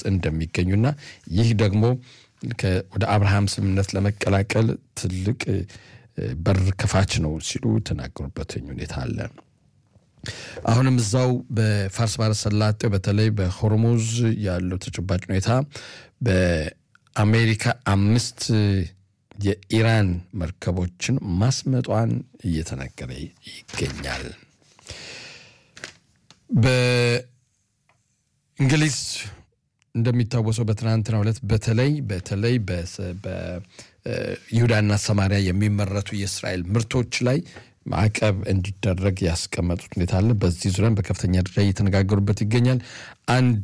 እንደሚገኙና ይህ ደግሞ ወደ አብርሃም ስምምነት ለመቀላቀል ትልቅ በር ከፋች ነው ሲሉ ተናገሩበት ሁኔታ አለ። አሁንም እዛው በፋርስ ባህረ ሰላጤው በተለይ በሆርሙዝ ያለው ተጨባጭ ሁኔታ በአሜሪካ አምስት የኢራን መርከቦችን ማስመጧን እየተነገረ ይገኛል። በእንግሊዝ እንደሚታወሰው በትናንትናው ዕለት በተለይ በተለይ በይሁዳና ሰማሪያ የሚመረቱ የእስራኤል ምርቶች ላይ ማዕቀብ እንዲደረግ ያስቀመጡት ሁኔታ አለ። በዚህ ዙሪያም በከፍተኛ ደረጃ እየተነጋገሩበት ይገኛል። አንድ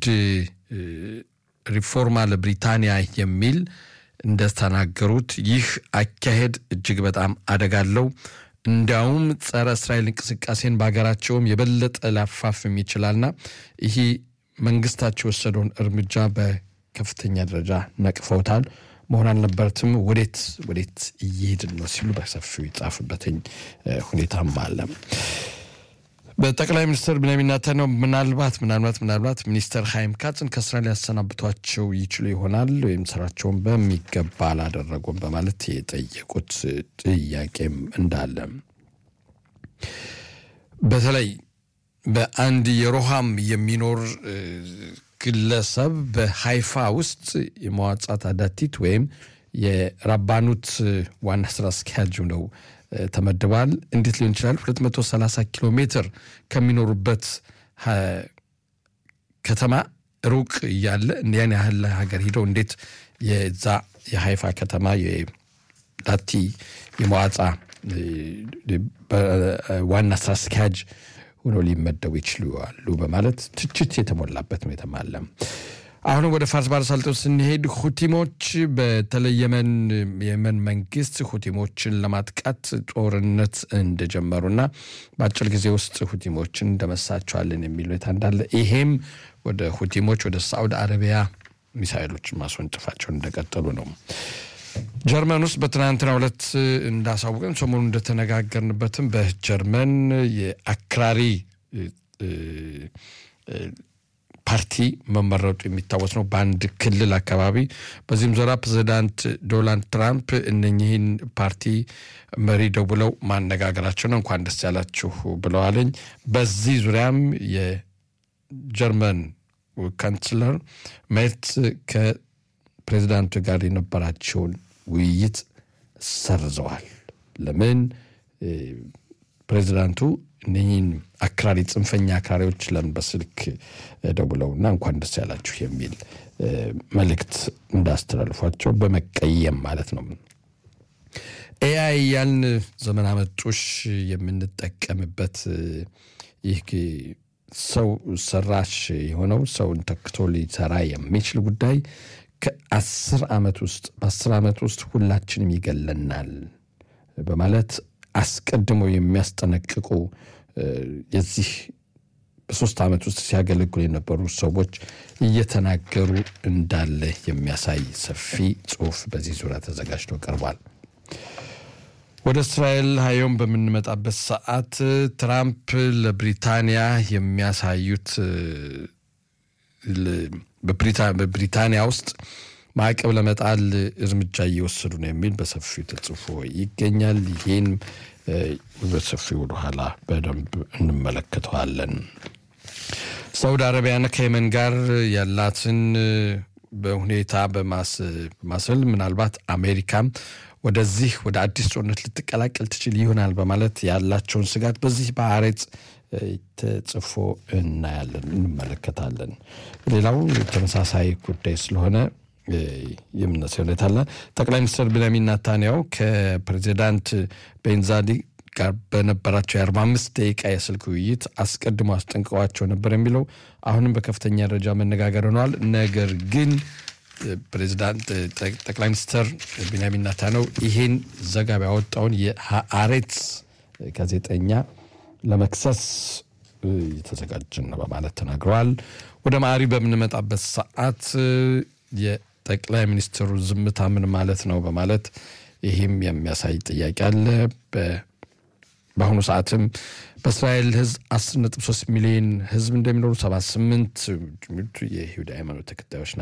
ሪፎርማ ለብሪታንያ የሚል እንደተናገሩት ይህ አካሄድ እጅግ በጣም አደጋ አለው። እንዲያውም ጸረ እስራኤል እንቅስቃሴን በሀገራቸውም የበለጠ ሊያፋፍም ይችላልና ይህ መንግስታቸው የወሰደውን እርምጃ በከፍተኛ ደረጃ ነቅፈውታል። መሆን አልነበረትም። ወዴት ወዴት እየሄድን ነው ሲሉ በሰፊው ይጻፍበትኝ ሁኔታም አለ። በጠቅላይ ሚኒስትር ብንያሚን ኔታንያሁ ምናልባት ምናልባት ምናልባት ሚኒስተር ሀይም ካጽን ከስራ ሊያሰናብቷቸው ይችሉ ይሆናል ወይም ስራቸውን በሚገባ አላደረጉም በማለት የጠየቁት ጥያቄም እንዳለ በተለይ በአንድ የሮሃም የሚኖር ግለሰብ በሃይፋ ውስጥ የመዋጻት አዳቲት ወይም የራባኑት ዋና ስራ አስኪያጅ ነው ተመድበዋል። እንዴት ሊሆን ይችላል? 230 ኪሎ ሜትር ከሚኖሩበት ከተማ ሩቅ እያለ ያን ያህል ሀገር ሂደው እንዴት የዛ የሃይፋ ከተማ የዳቲ የመዋጻ ዋና ስራ አስኪያጅ ሆኖ ሊመደቡ ይችላሉ በማለት ትችት የተሞላበት ሁኔታም አለ። አሁንም ወደ ፋርስ ባህረ ሰላጤው ስንሄድ ሁቲሞች በተለይ የመን የመን መንግስት ሁቲሞችን ለማጥቃት ጦርነት እንደጀመሩና በአጭር ጊዜ ውስጥ ሁቲሞችን እንደመሳቸዋለን የሚል ሁኔታ እንዳለ ይሄም ወደ ሁቲሞች ወደ ሳዑዲ አረቢያ ሚሳይሎችን ማስወንጭፋቸውን እንደቀጠሉ ነው። ጀርመን ውስጥ በትናንትናው ዕለት እንዳሳወቀን ሰሞኑን እንደተነጋገርንበትም በጀርመን የአክራሪ ፓርቲ መመረጡ የሚታወስ ነው በአንድ ክልል አካባቢ። በዚህም ዙሪያ ፕሬዚዳንት ዶናልድ ትራምፕ እነኚህን ፓርቲ መሪ ደውለው ማነጋገራቸው ነው። እንኳን ደስ ያላችሁ ብለዋለኝ። በዚህ ዙሪያም የጀርመን ካንስለር ሜርት ከፕሬዚዳንቱ ጋር የነበራቸውን ውይይት ሰርዘዋል። ለምን ፕሬዚዳንቱ እነህን አክራሪ ጽንፈኛ አክራሪዎች ለምን በስልክ ደውለውና እንኳን ደስ ያላችሁ የሚል መልእክት እንዳስተላልፏቸው በመቀየም ማለት ነው። ኤአይ ያልን ዘመን አመጡሽ የምንጠቀምበት ይህ ሰው ሰራሽ የሆነው ሰውን ተክቶ ሊሰራ የሚችል ጉዳይ ከአስር ዓመት ውስጥ በአስር ዓመት ውስጥ ሁላችንም ይገለናል በማለት አስቀድሞ የሚያስጠነቅቁ የዚህ በሶስት ዓመት ውስጥ ሲያገለግሉ የነበሩ ሰዎች እየተናገሩ እንዳለ የሚያሳይ ሰፊ ጽሑፍ በዚህ ዙሪያ ተዘጋጅቶ ቀርቧል። ወደ እስራኤል ሀዮም በምንመጣበት ሰዓት ትራምፕ ለብሪታንያ የሚያሳዩት በብሪታንያ ውስጥ ማዕቀብ ለመጣል እርምጃ እየወሰዱ ነው የሚል በሰፊው ተጽፎ ይገኛል። ይህን በሰፊው ወደኋላ በደንብ እንመለከተዋለን። ሳውዲ አረቢያና ከየመን ጋር ያላትን በሁኔታ በማስል ምናልባት አሜሪካም ወደዚህ ወደ አዲስ ጦርነት ልትቀላቀል ትችል ይሆናል በማለት ያላቸውን ስጋት በዚህ በአሬጽ ተጽፎ እናያለን፣ እንመለከታለን። ሌላው ተመሳሳይ ጉዳይ ስለሆነ የምነሳ ሁኔታ አለ። ጠቅላይ ሚኒስትር ቤንያሚን ኔታንያሁ ከፕሬዚዳንት ቤንዛዲ ጋር በነበራቸው የአርባ አምስት ደቂቃ የስልክ ውይይት አስቀድሞ አስጠንቅቀዋቸው ነበር የሚለው አሁንም በከፍተኛ ደረጃ መነጋገር ሆነዋል። ነገር ግን ፕሬዚዳንት ጠቅላይ ሚኒስትር ቤንያሚን ኔታንያሁ ይሄን ዘገባ ያወጣውን የሀአሬትስ ጋዜጠኛ ለመክሰስ የተዘጋጀን ነው በማለት ተናግረዋል። ወደ ማዕሪ በምንመጣበት ሰዓት የጠቅላይ ሚኒስትሩ ዝምታ ምን ማለት ነው በማለት ይህም የሚያሳይ ጥያቄ አለ። በአሁኑ ሰዓትም በእስራኤል ሕዝብ 10.3 ሚሊዮን ሕዝብ እንደሚኖሩ 78 የይሁዳ ሃይማኖት ተከታዮች